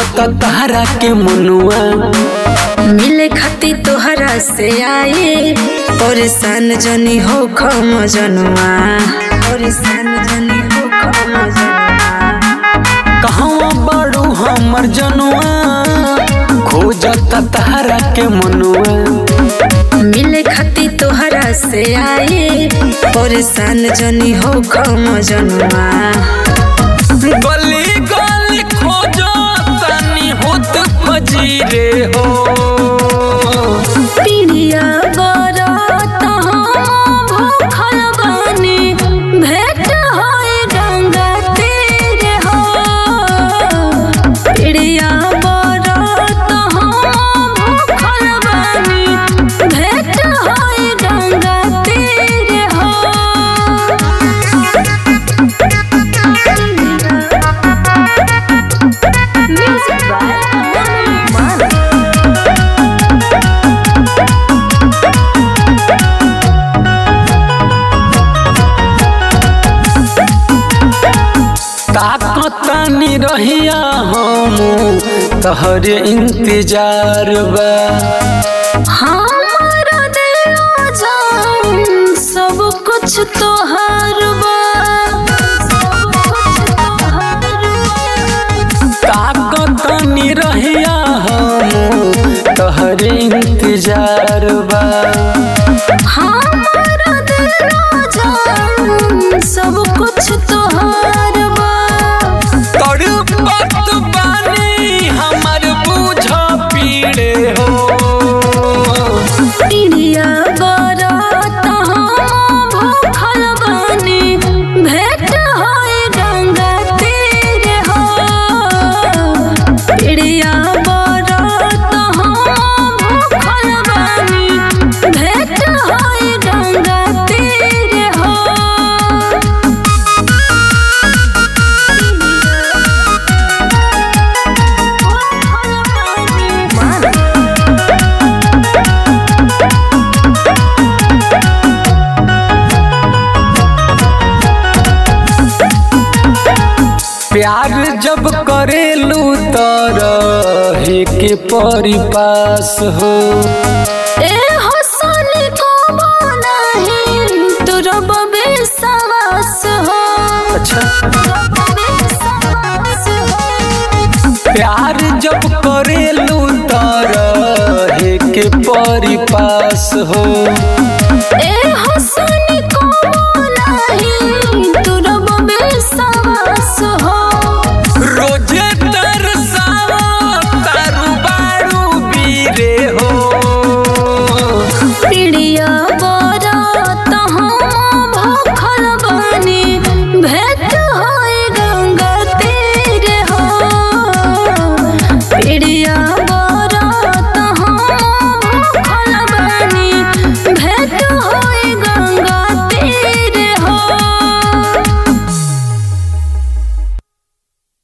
खोजता तारा के मनुआ मिले खाती तोहरा से आए परेशान जनी हो खम जनुआ परेशान जनी हो खम जनुआ कहवा बाड़ू हमर जनुआ खोजता तारा के मनुआ मिले खाती तोहरा से आए परेशान जनी हो खम जनुआ गली गली खोजतानी होत फजीरे हो पिरिया बरत हम भूखल बानी भेंट होई गंगा तीरे हो पिरिया बरत हम भूखल बानी भेंट होई गंगा तीरे हो म्यूजिक बाय ताकतानी रहिया हम तहरे इंतजार बा हमारा दिलो जान सब कुछ तोहार बा सब कुछ तोहार बा। ताकतानी रहिया हम तहरे इंतजार बा हमारा दिलो जान सब कुछ तोहार बा तड़पत बानी हमर बुझ पीड़े हो पिरिया बरत हम भूखल बानी भेंट होई गंगा तीरे हो पिरिया बरत हम भूखल बानी भेंट होई गंगा तीरे हो प्यार जब करेलू तरहे के परिपास हो ए हसनी को नहीं तू रब बेसवास हो अच्छा रब बेसवास हो प्यार जब करेलू तरहे के परिपास हो ए